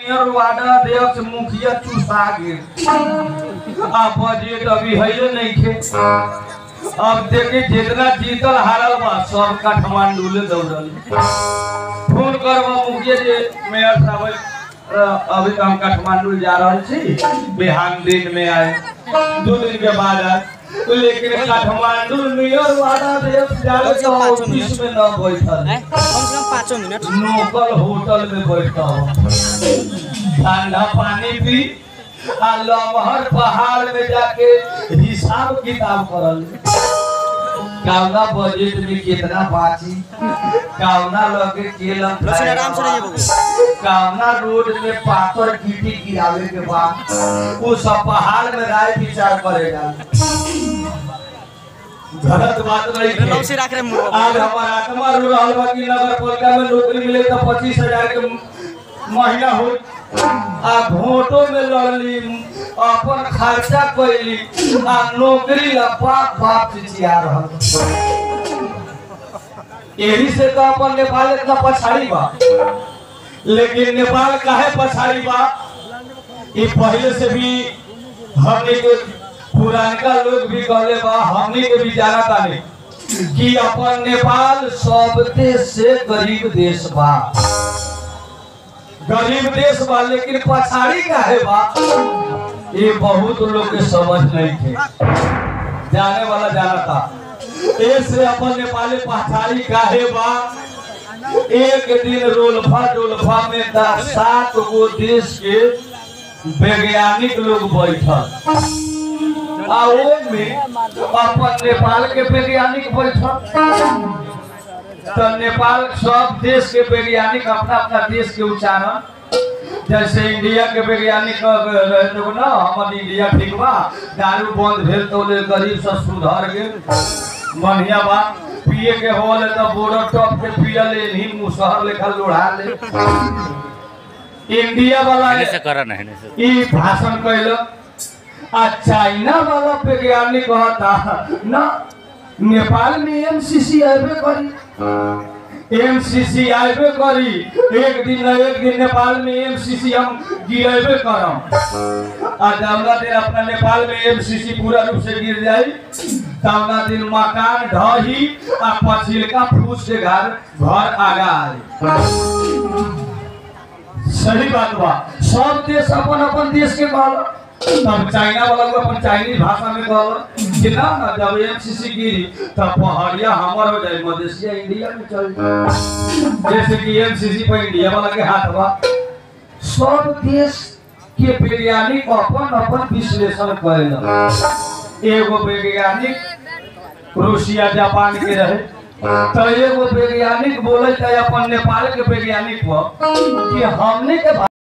Mayor ward अध्यक्ष मुखिया चूसा गेल आ बजट अभी है नहीं खे अब देखी जितना जीतल हारल बा सब काठमांडू ले दौड़ल फोन करबा मुखिया जी मेयर साहब अ, अभी तो हम काठमांडू जा रहल छी बिहान दिन में आए दो दिन के बाद आए लेकिन काठमांडू मेयर वाला देश जाले तो ऑफिस में न बैठल हैं? कम से कम पाँचों मिनट लोकल होटल में बैठा हो ठंडा पानी पी आ लमहर पहाड़ में जाके हिसाब किताब करल कावना बजट में कितना बाची कावना लगे केलम लक्ष्मण आराम से रहिए बबू कावना रोड में पाथर गिट्टी गिरावे के बाद वो सब पहाड़ में राय विचार करेगा गलत बात नहीं है। लौसी राख रहे मुंह आज हमारा आत्मा रो रहल बा कि नगर पालिका में नौकरी मिले तो पच्चीस हजार के महीना हो आ वोटो में लड़ली अपन खर्चा कैली आ नौकरी ला बाप बाप चिचिया रहल यही से तो अपन नेपाल इतना पछाड़ी बा लेकिन नेपाल काहे पछाड़ी बा ये पहले से भी हमने के पुरानका लोग भी कहले बा हमने के भी जाना तानी कि अपन नेपाल सबसे से गरीब देश बा गरीब देश बा लेकिन पछाड़ी काहे बा ये बहुत लोग के समझ नहीं थे जाने वाला जाना था ऐसे अपन नेपाली पछाड़ी काहे बा एक दिन रोलफा डोलफा में दस सात गो देश के वैज्ञानिक लोग बैठल आ वो में अपन नेपाल के वैज्ञानिक बैठल तो नेपाल सब देश के वैज्ञानिक अपना अपना देश के उच्चारण जैसे इंडिया के वैज्ञानिक लोग ना हमर इंडिया ठीक बा दारू बंद भेल तो ले गरीब सब सुधर गेल बढ़िया बा पिए के होल तो बोर्डर टॉप के पिया ले नहीं मुसहर लेखा लोढ़ा ले इंडिया वाला एने से करा नहीं एने से ई भाषण कैल आ चाइना वाला वैज्ञानिक कहता ना नेपाल में एमसीसी आबे करी एमसीसी आबे करी एक दिन न एक दिन नेपाल में एमसीसी हम गिरेबे करम आ जौना दिन अपना नेपाल में एमसीसी पूरा रूप से गिर जाई तौना दिन मकान ढही आ पछिलका फूस के घर घर आगा आई सही बात बा सब देश अपन अपन देश के कहल तब चाइना वाला को अपन चाइनीज भाषा में कहल कि ना ना जब एमसीसी गिरी तब पहाड़िया हमर हो जाए मधेसिया इंडिया में चल जाए जैसे कि एमसीसी पर इंडिया वाला के हाथ बा सब देश के वैज्ञानिक अपन अपन विश्लेषण करेला एगो वैज्ञानिक रूसिया जापान के रहे तो एगो वैज्ञानिक बोले अपन नेपाल के वैज्ञानिक पर कि हमने के